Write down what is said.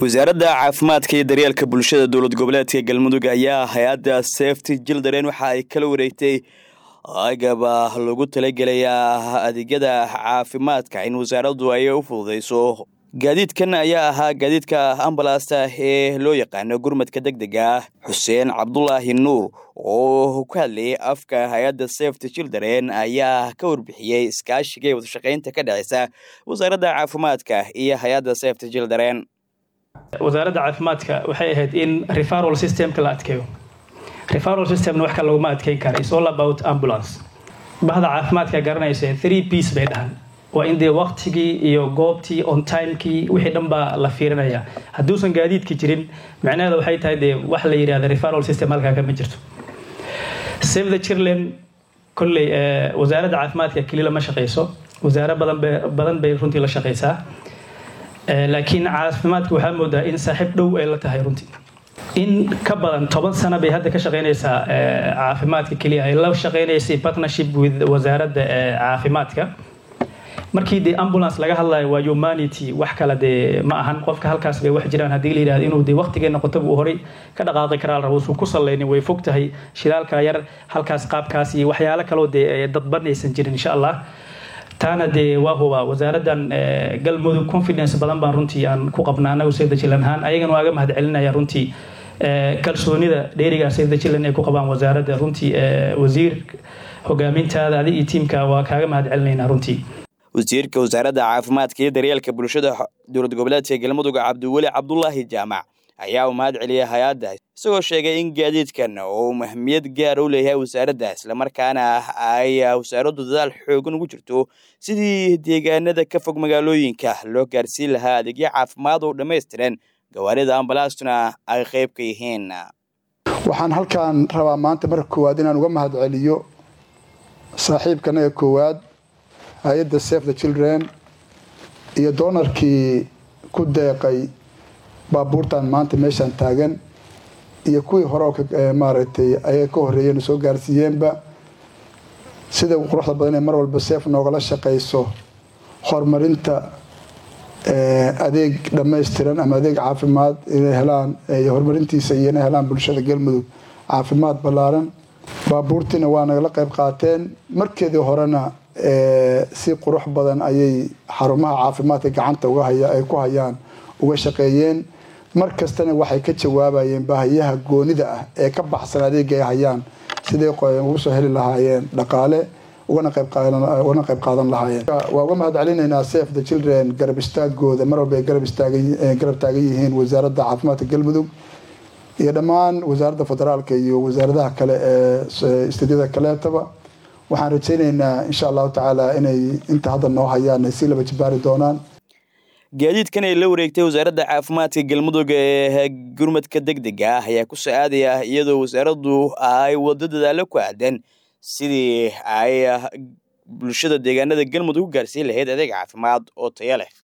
wasaaradda caafimaadka iyo daryeelka bulshada dowlad goboleedka galmudug ayaa hay-adda safety jildaren waxa ay kala wareegtay agaba lagu talagelayaa adeegyada caafimaadka in wasaaraddu ay u fududeyso gaadiidkan ayaa ahaa gaadiidka ambalasta ee loo yaqaano gurmadka deg dega ah xuseen cabdulaahi nuur oo ka hadlayay afka hay-adda safety children ayaa ka warbixiyey iskaashiga ee wadashaqeynta ka dhexeysa wasaaradda caafimaadka iyo hay-adda safety children wasaaradda caafimaadka waxay ahayd in referal systemka la adkeeyo referal systemna wax kale laguma adkeyn kara is all about ambulance bahda caafimaadka garanaysa three piece bay dhahan waa in dee waqtigii iyo goobtii on timekii wixii dhan baa la fiirinaya hadduusan gaadiidka jirin macnaheeda waxay tahay dee wax la yidhahda referal system halkaa kama jirto save the children kolley wasaaradda caafimaadka keli lama shaqeyso wasaare badan badan bay runtii la shaqeysaa laakiin caafimaadka waxaa moodaa in saaxiib dhow ay la tahay runtii in ka badan toban sano bay hadda ka shaqeynaysaa caafimaadka keliya ay la shaqeynaysay partnership with wasaaradda caafimaadka markii dee ambulance laga hadlayo waa humanity wax kale dee ma ahan qofka halkaas bay wax jiraan haddii la yidhahdo inuu dee waqtigee noqotaba uu horey ka dhaqaaqi karaa la rabo usan ku sallaynin way fog tahay shilaalka yar halkaas qaabkaas iyo waxyaalo kaloo dee dadbanaysan jirin insha allah taana dee waa huba wasaaraddan galmudug confidence badan baan runtii aan ku qabna anagu sayda jilan ahaan ayagana waaga mahad celinaya runtii kalsoonida dheeriga sayda jilan ay ku qabaan wasaaradda runtii wasiir hogaamintaada adig iyo tiimka waa kaaga mahad celinaynaa runtii wasiirka wasaaradda caafimaadka iyo daryeelka bulshada dowlad goboleedka galmudug cabdiweli cabdulaahi jaamac ayaa u mahad celiyay hay-adda isagoo sheegay in gaadiidkan uu mahmiyad gaar u leeyahay wasaaradda islamarkaana ay wasaaraddu dadaal xoogan ugu jirto sidii deegaanada ka fog magaalooyinka loo gaarsiin lahaa adeegyo caafimaad oo dhammaystiran gawaarida ambalaastuna ay qayb ka yihiin waxaan halkaan rabaa maanta marka koowaad inaan uga mahad celiyo saaxiibkanaga koowaad hay-adda safe the children iyo doonarkii ku deeqay baabuurtan maanta meeshaan taagan iyo kuwii hore oo maaragtay ayaga ka horreeyeen soo gaarsiiyeenba sida quruxda badan ee mar walba seef noogala shaqayso horumarinta adeeg dhammaystiran ama adeeg caafimaad inay helaan horumarintiisa iyo inay helaan bulshada galmudug caafimaad ballaaran baabuurtiina waa nagala qayb qaateen markeedii horena si qurux badan ayay xarumaha caafimaadka gacanta ay ku hayaan uga shaqeeyeen mar kastana waxay ka jawaabayeen baahiyaha goonida ah ee ka baxsan adeega ay hayaan siday ugu soo heli lahaayeen dhaqaale ugana qayb qaadan lahaayeen waa uga mahad celinaynaa safe the children garab istaagooda mar walba ay garab taagan yihiin wasaaradda caafimaadka galmudug iyo dhammaan wasaaradda federaalka iyo wasaaradaha kale ee istadyada kaleetaba waxaan rajaynaynaa insha allahu tacaala inay inta hadda noo hayaan ay si laba jibaari doonaan gaadiidkan ay la wareegtay wasaaradda caafimaadka galmudug ee gurmadka deg dega ah ayaa ku soo aadaya iyadoo wasaaraddu ay wado dadaalo ku aadan sidii ay bulshada deegaanada galmudug u gaarsiin lahayd adeeg caafimaad oo tayo leh